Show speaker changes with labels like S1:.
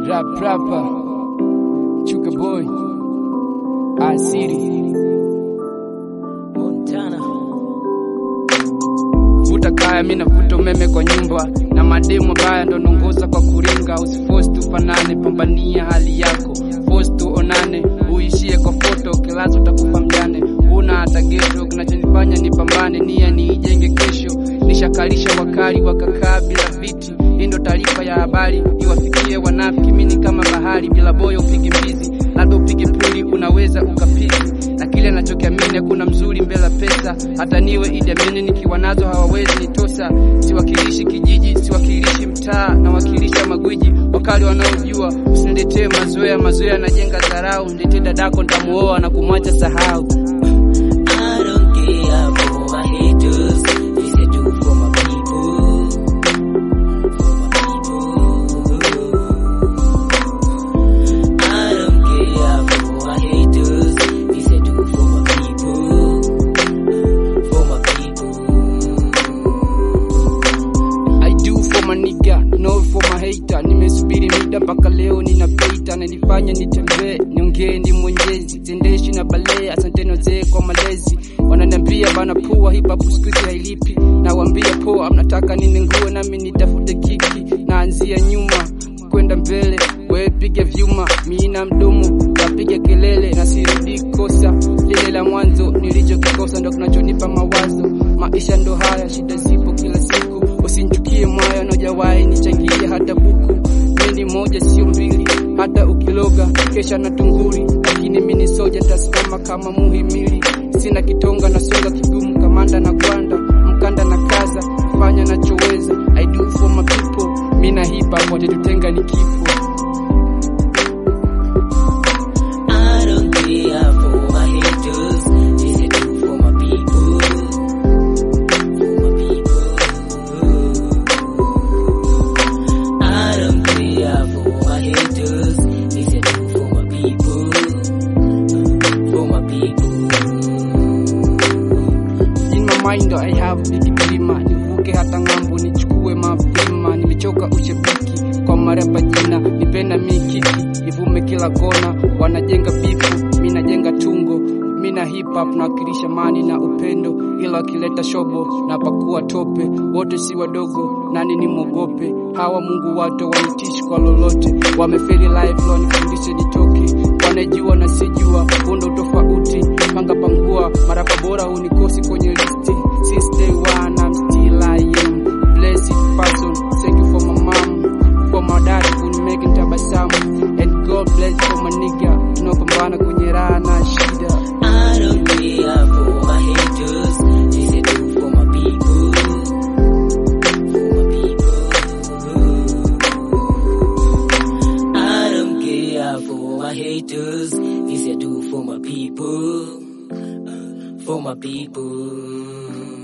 S1: Rap rapper, Chuka boy, Asiri,
S2: Montana.
S1: vuta kaya, mi navuta umeme kwa nyumba, na mademu baya ndo nongoza kwa kuringa. Usifosi tufanane, pambania hali yako, fosi tuonane, uishie kwa foto, kilazo utakufa mjane. Una hata geto, kinachonifanya nipambane, nia niijenge kesho. Nishakalisha wakali wakakaa bila viti, hii ndo taarifa ya habari iwafikie wanafiki. Mimi kama bahari bila boyo, upige mbizi, labda upige puli, unaweza ukapiki na kile nachokiamini hakuna mzuri mbele pesa. Hata niwe Idi Amin nikiwa nazo hawawezi nitosa. Siwakilishi kijiji, siwakilishi mtaa, nawakilisha magwiji wakali wanaojua. Usiniletee mazoea, mazoea yanajenga dharau. Niletee dadako nitamuoa na kumwacha sahau.
S2: I don't care for my haters. This I do for my people. For my people. I don't care for my haters. This I do for my people. For my people.
S1: I do for my nigga, no for my hater. Nimesubiri muda mpaka leo ninapeita, na nifanye nitembee, niongee ni mwenyezi, tendeshi na balee. Asanteni wazee kwa malezi, wananiambia bana pua hip hop siku hizi hailipi. Nawaambia poa, mnataka nini nguo nami nitafute kiki, naanzia nyuma kwenda mbele, wewe piga vyuma, mimi na mdomo napiga kelele, na sirudi kosa lile la mwanzo nilichokikosa, ndo kinachonipa mawazo. Maisha ndo haya, shida zipo kila siku, usinichukie mwaya, najawahi nichangie hata buku. Mimi ni moja sio mbili, hata ukiloga kesha na tunguri, lakini mimi ni soja, tasimama kama muhimili. Sina kitonga na songa kigumu, kamanda na gwanda, mkanda na kaza, fanya nachoweza. I do for my people, mimi na hip hop watatutenga ni kifo.
S2: I don't care for my haters. This I do for my people. For my people. I don't care for my haters. This I do for my people. For my people.
S1: In my mind I have big dream, nivuke hata ng'ambo nichukue mapema. Nimechoka ushabiki kwa marapa jina, nipenda mikiki nivume kila kona. Wanajenga bifu, mi najenga tungo. Mi na hip hop nawakilisha mani na upendo, ila wakileta shobo na pakua tope. Wote si wadogo, nani ni mwogope? Hawa Mungu wato wanitishi kwa lolote, wamefeli life leo nifundishe nitoke. Wanajua na sijua, undo tofauti, panga pangua, marapa bora hunikosi kwenye listi. Since day one I'm still I am blessed person. Thank you for my mom, for my dad kunimeke nitabasamu, and God bless for my nigga tunaopambana kwenye raha na shida.
S2: I don't care for my haters. This I do for my people. For my people. I don't care for my haters. This I do for my people. For my people.